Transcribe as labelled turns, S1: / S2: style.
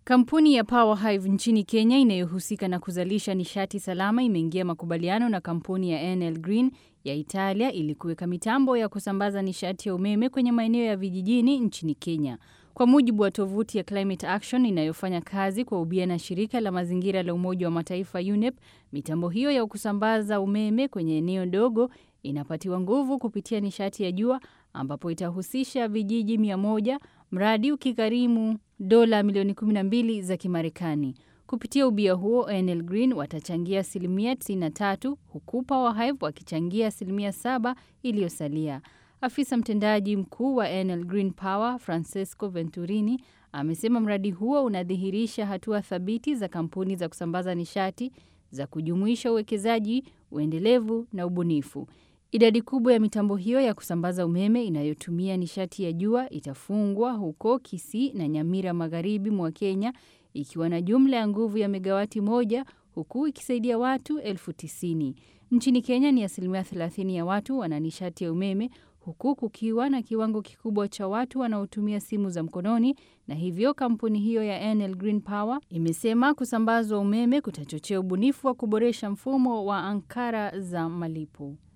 S1: Kampuni ya Power Hive nchini Kenya inayohusika na kuzalisha nishati salama imeingia makubaliano na kampuni ya Enel Green ya Italia ili kuweka mitambo ya kusambaza nishati ya umeme kwenye maeneo ya vijijini nchini Kenya. Kwa mujibu wa tovuti ya Climate Action inayofanya kazi kwa ubia na shirika la mazingira la Umoja wa Mataifa UNEP, mitambo hiyo ya kusambaza umeme kwenye eneo dogo inapatiwa nguvu kupitia nishati ya jua ambapo itahusisha vijiji mia moja, mradi ukigharimu dola milioni 12 za Kimarekani. Kupitia ubia huo, Enel Green watachangia asilimia 93 huku Power Hive wakichangia asilimia 7 iliyosalia. Afisa mtendaji mkuu wa Enel Green Power Francesco Venturini amesema mradi huo unadhihirisha hatua thabiti za kampuni za kusambaza nishati za kujumuisha uwekezaji, uendelevu na ubunifu. Idadi kubwa ya mitambo hiyo ya kusambaza umeme inayotumia nishati ya jua itafungwa huko Kisii na Nyamira magharibi mwa Kenya ikiwa na jumla ya nguvu ya megawati moja huku ikisaidia watu elfu tisini. Nchini Kenya ni asilimia 30 ya watu wana nishati ya umeme huku kukiwa na kiwango kikubwa cha watu wanaotumia simu za mkononi na hivyo kampuni hiyo ya Enel Green Power imesema kusambazwa umeme kutachochea ubunifu wa kuboresha mfumo wa ankara za malipo.